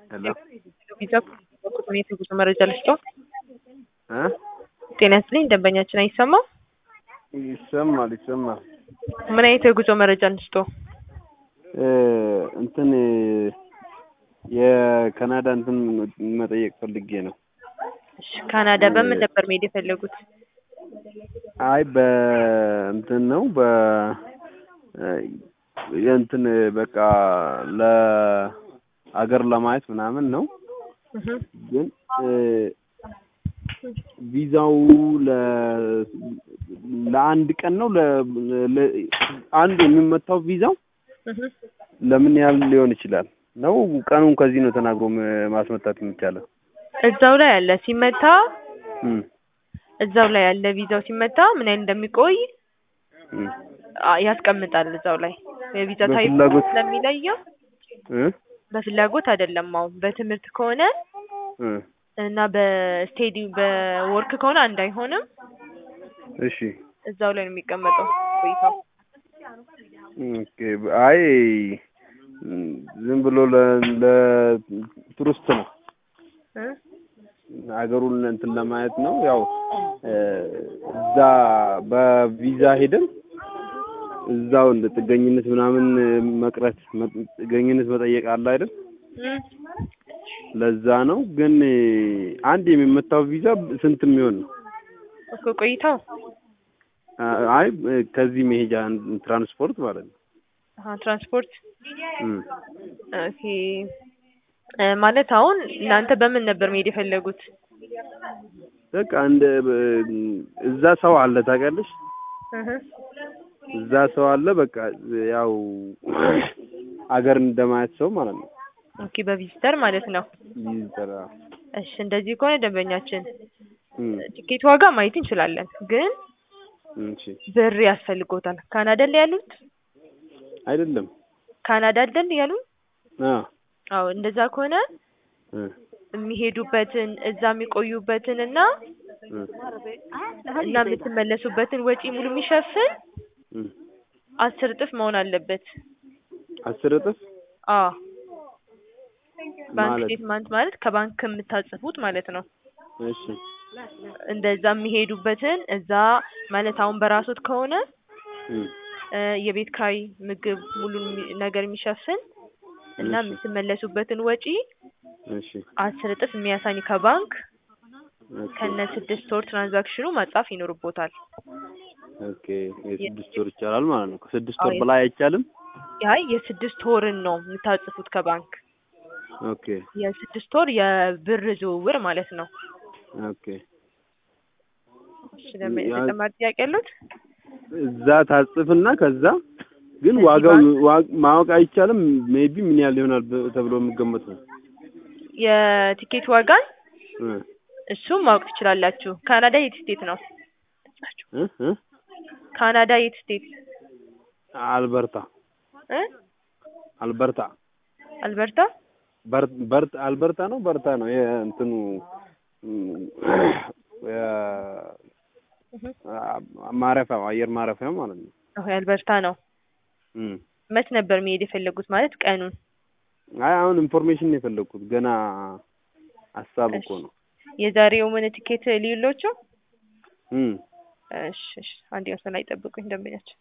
ሄሎ ቪዛ ሁኔታ የጉዞ መረጃ ልስጠው። እ ጤና ይስጥልኝ ደንበኛችን አይሰማም? ይሰማል ይሰማል። ምን አይነት የጉዞ መረጃ እንስጠው? እ እንትን የካናዳ እንትን መጠየቅ ፈልጌ ነው። እሺ፣ ካናዳ በምን ነበር መሄድ የፈለጉት? አይ በእንትን ነው በ የእንትን በቃ ለአገር ለማየት ምናምን ነው። እህ ግን እ ቪዛው ለ ለአንድ ቀን ነው ለ ለ- አንድ የሚመታው ቪዛው እህ ለምን ያህል ሊሆን ይችላል? ነው ቀኑን ከዚህ ነው ተናግሮ ም- ማስመታት የሚቻለው? እዛው ላይ አለ ሲመታ እም እዛው ላይ ያለ ቪዛው ሲመታ ምን ያህል እንደሚቆይ እም አ- ያስቀምጣል እዛው ላይ የቪዛ ታይፕ በፍላጎት- ስለሚለየው እ በፍላጎት አይደለም። አሁን በትምህርት ከሆነ እ እና በስቴዲ በወርክ ከሆነ አንድ አይሆንም። እሺ እዛው ላይ ነው የሚቀመጠው ቆይታው። ኦኬ አይ እም ዝም ብሎ ለ ለቱሪስት ነው እ ሀገሩን እንትን ለማየት ነው። ያው እ እዛ በቪዛ ሄደን እዛው እንደ ጥገኝነት ምናምን መቅረት መ- ጥገኝነት መጠየቅ አለ አይደል? እም ለዛ ነው። ግን አንድ የሚመታው ቪዛ ስንት የሚሆን ነው? እኮ ቆይታው አ- አይ ከዚህ መሄጃ ትራንስፖርት ማለት ነው። አሀ ትራንስፖርት እም ኦኬ እ ማለት አሁን እናንተ በምን ነበር መሄድ የፈለጉት? በቃ እንደ በ- እዛ ሰው አለ ታውቂያለሽ? እህ እዛ ሰው አለ። በቃ ያው አገር እንደማየት ሰው ማለት ነው። ኦኬ በቪዚተር ማለት ነው። ይዘራ እሺ እንደዚህ ከሆነ ደንበኛችን እም ቲኬት ዋጋ ማየት እንችላለን፣ ግን እሺ ብር ያስፈልጎታል። ካናዳ ላይ ያሉት አይደለም ካናዳ አይደል ያሉት? አ አዎ እንደዛ ከሆነ እ የሚሄዱበትን እዛ የሚቆዩበትን እና እ እና የምትመለሱበትን ወጪ ሙሉ የሚሸፍን እም አስር እጥፍ መሆን አለበት። አስር እጥፍ አዎ ባንክ ማለት ስቴትመንት ማለት ከባንክ ከምታጽፉት ማለት ነው። እሺ እንደዛ የሚሄዱበትን እዛ ማለት አሁን በራሶት ከሆነ እም እ የቤት ኪራይ፣ ምግብ፣ ሙሉን የሚ- ነገር የሚሸፍን እና እሺ የምትመለሱበትን ወጪ እሺ አስር እጥፍ የሚያሳይ ከባንክ ኦኬ ከነ ስድስት ወር ትራንዛክሽኑ ማጻፍ ይኖርቦታል። ኦኬ የስድስት ወር ይቻላል ማለት ነው። ከስድስት አዎ ወር የ- በላይ አይቻልም? አይ የስድስት ወርን ነው የምታጽፉት ከባንክ ኦኬ የስድስት ወር የብር ዝውውር ማለት ነው። ኦኬ እሺ ለምን ያ ተጨማሪ ጥያቄ ያሉት? እዛ ታጽፍና ከዛ ግን እዚህ ዋጋው ባንክ ዋ- ማወቅ አይቻልም። ሜቢ ምን ያህል ይሆናል ብ- ተብሎ የሚገመት ነው? የቲኬት ዋጋን እ እሱም ማወቅ ትችላላችሁ። ካናዳ የት ስቴት ነው? እ እ ካናዳ የት ስቴት አልበርታ እ አልበርታ አልበርታ በር በርት አልበርታ ነው በርታ ነው ይሄ እንትኑ እም፣ የ- እህ አ- ማረፊያው አየር ማረፊያው ማለት ነው። አዎ አልበርታ ነው። እም መች ነበር መሄድ የፈለጉት ማለት ቀኑን? አይ አሁን ኢንፎርሜሽን ነው የፈለኩት ገና ሀሳብ እሺ እኮ ነው። የዛሬው ምን ቲኬት ሊሎቹ? እም እሺ እሺ አንድ ወሰን ላይ ጠብቁኝ ደንበኛችን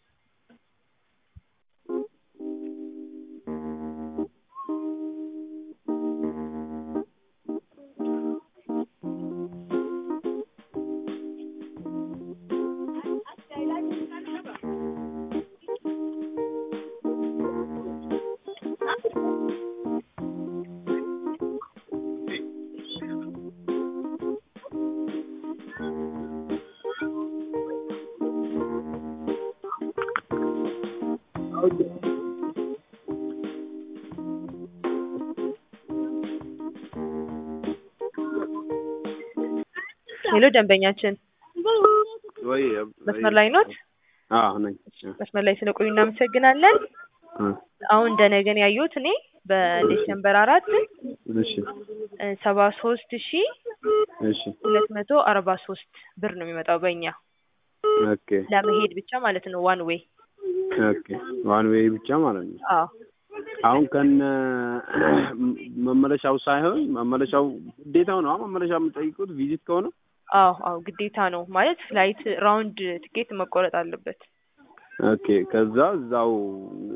ሄሎ ደንበኛችን ወይ ወይ መስመር ላይ ኖት? አዎ ነኝ። እ መስመር ላይ ስለቆዩ እናመሰግናለን። እ አሁን እንደነገን ያየሁት እኔ በዲሴምበር አራት እሺ ሰባ ሶስት ሺ እሺ ሁለት መቶ አርባ ሶስት ብር ነው የሚመጣው በእኛ ኦኬ ለመሄድ ብቻ ማለት ነው ዋን ዌይ ኦኬ ዋን ዌይ ብቻ ማለት ነው። አዎ አሁን ከነ መመለሻው ሳይሆን መመለሻው ግዴታው ነው መመለሻ የምጠይቁት ቪዚት ከሆነ አዎ አዎ ግዴታ ነው ማለት ፍላይት ራውንድ ትኬት መቆረጥ አለበት። ኦኬ ከዛ እዛው